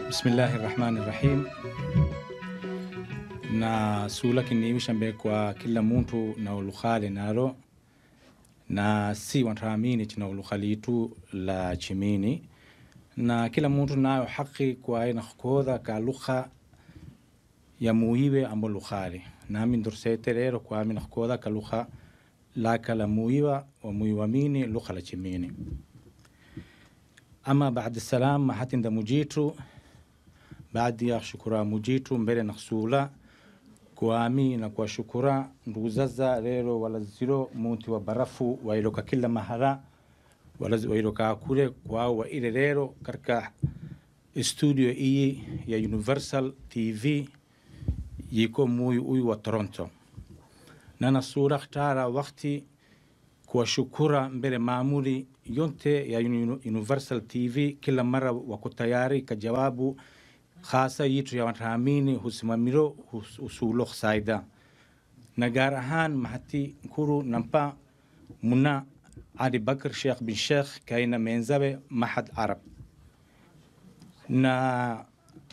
Bismillahi rahmani rahim. Na sula kiniimisha mbe kwa kila muntu na ulukhale nalo na si wantaamini china ulukhali itu la chimini na kila muntu nayo haki kwa aina khodha ka lugha ya muiwe ambo lukhale nami ndursete lero kwa amina khodha ka lugha laka la muiwa wa muiwa mini lugha la chimini ama baada salam mahatinda mujitu baadhi ya shukura mujitu mbele na kusula kuami na kuwashukura ndugu zaza lero walaziro muntu wa barafu wailoka kila mahara walazi wailoka kule kwao wa ile lero katika studio iyi ya Universal TV yiko muyu uyu wa Toronto na nasura ktara wakati kuwashukura mbele maamuli yote ya Universal TV kila mara wako tayari kajawabu khasa yitu ya wataamini husimamiro usulo saida na gaar ahaan mahati nkuru nampa muna Ali Bakr Sheikh bin Sheikh kaina menzabe mahad Arab na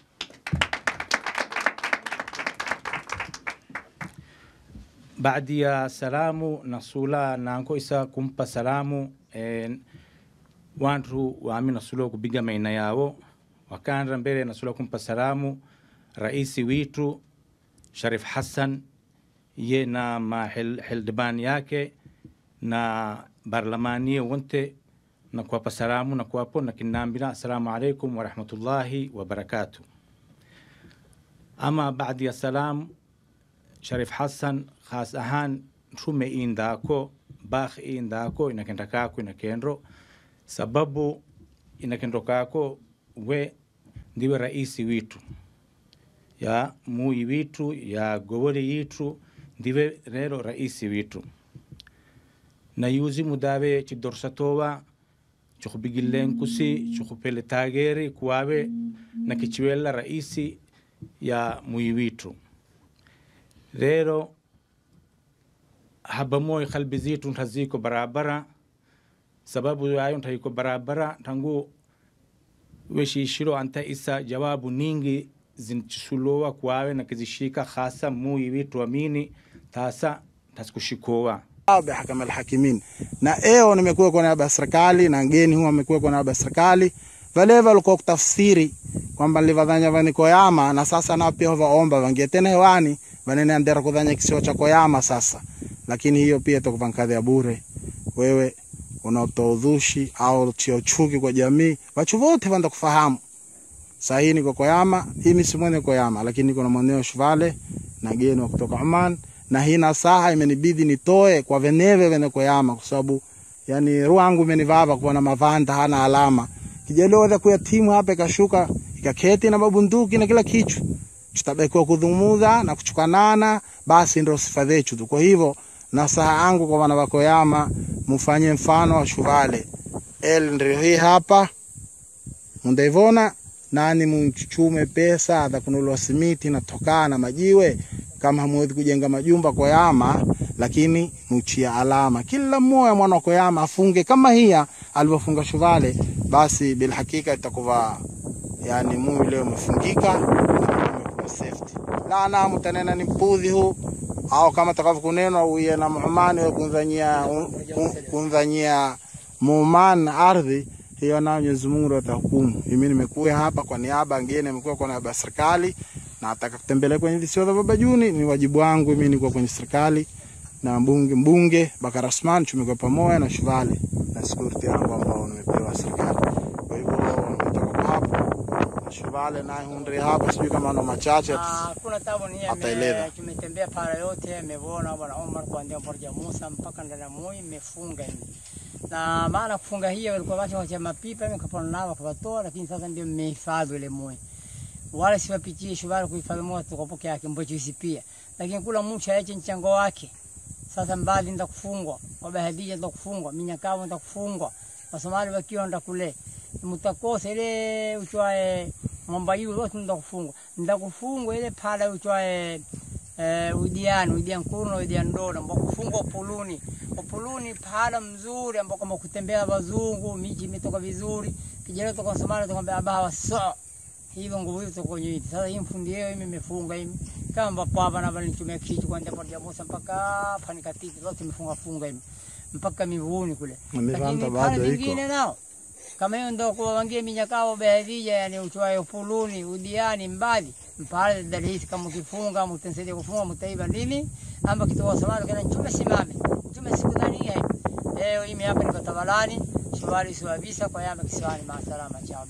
baadi ya salamu na sula nanko isa kumpa salamu eh, wantu waami nasulo kubiga maina yao wakanda mbele nasula kumpa salamu raisi witu Sharif Hassan ye na mahildibani yake na barlamanie wonte na kuwapa salamu na kuwapo na kinambila assalamu alaikum warahmatullahi wabarakatuh ama baadi ya salamu Sharif Hassan khas ahaan rume indako bakh indako inakenda kako inakendro sababu inakendo kako we ndiwe raisi witu ya muyi witu ya gobole yitu ndiwe rero raisi witu na yuzi mudawe chidorsatowa chukubigillen kusi chukupele tageri kuwawe na kichiwela raisi ya muyi witu rero habamoy kalbi zitu ntaziko barabara sababu yayo ntayiko barabara tangu weshishiro anta isa jawabu ningi zinchisulowa kwawe na kizishika hasa muyi witu amini tasa tasikushikowa Hakam alhakimin na eo nimekuwa kwa niaba ya serikali na ngeni huwa amekuwa kwa niaba ya serikali vale walikuwa kutafsiri kwamba livadhanya vani koyama na sasa na pia vaomba vangie tena hewani vanene andera kudhanya kisio cha koyama sasa lakini hiyo pia itakupa ya bure wewe unaotoa udhushi au tio chuki kwa jamii wachu wote vanda kufahamu sahi niko koyama hii misimone koyama lakini niko na mwaneo shuvale na geni wa kutoka Oman na hii nasaha imenibidi nitoe kwa veneve vene koyama kwa sababu yani ruangu imenivava kuona mavanda hana alama kijelewa kuya timu hapa ikashuka ikaketi na mabunduki na kila kitu tutabekiwa kudhumuza na kuchukanana basi ndio sifa zetu tu kwa hivyo nasaha yangu kwa wana wa Koyama mufanye mfano wa Shuvale el ndio hii hapa mundaivona nani mchuchume pesa za kununua simiti na tokaa na majiwe kama hamwezi kujenga majumba Koyama lakini muchia alama kila mmoja mwana wa Koyama afunge kama hiya alivyofunga Shuvale basi bila hakika itakuwa yani mui leo umefungika umekuwa safety na na mtanena ni mpudhi huu au kama takavyo kunenwa uye na muhumani we kunzanyia kunzanyia muman ardhi hiyo na Mwenyezi Mungu ndo atahukumu. Mimi nimekuja hapa kwa niaba ngine, nimekuwa kwa niaba ya serikali na nataka kutembelea kwenye visiwa vya Baba Juni, ni wajibu wangu mimi, niko kwenye serikali na mbunge mbunge Bakar Asman, tumekuwa pamoja na Shuvale na security yangu ambao nimepewa serikali. Kwa hivyo nimetoka hapo Shuvale naye hundri hapa, sijui kama ana machache Hakuna tabu ni ataeleza. tumetembea para yote, ameona bwana Omar kuanzia Borja Musa mpaka ndani Moi imefunga hivi. Na maana kufunga hiyo walikuwa wacha wacha mapipa mkapona nao wakawatoa, lakini sasa ndio mmehifadhi ile Moi. Wala siwapitie shubara kuhifadhi Moi tuko peke yake mbocho hisi pia. Lakini kula mtu aache mchango wake. Sasa mbali nda kufungwa, baba Hadija nda kufungwa, minyakao nda kufungwa. Wasomali wakiwa nda kule. Mtakosa ile uchwae ng'omba hiyo yote nda kufungwa. Nda kufungwa ile pala uchwae eh, udiani udian kuru na udian dola ambao kufungwa upuluni upuluni pahala mzuri ambao kama kutembea wazungu miji imetoka vizuri kijana toka Somalia tukamwambia abaha waso hivyo nguvu hizo kwa nyinyi sasa hii mfundi yeye mimi nimefunga hivi kama papa na bali nitumia kitu kwa ndipo ya Musa mpaka hapa nikatiki zote nimefunga funga hivi mpaka mivuni kule Miranda lakini bado pale iko. vingine nao kama hiyo ndo kwa wangie minyakao behadija yani uchwayo fuluni udiani mbali mpale dalisi kama ukifunga mtensaidia kufunga mtaiba nini amba kitoa samara kana chume simame chume siku dhani hiyo leo hii hapa niko Tabalani shwari suavisa kwa yama kisiwani maasalama chao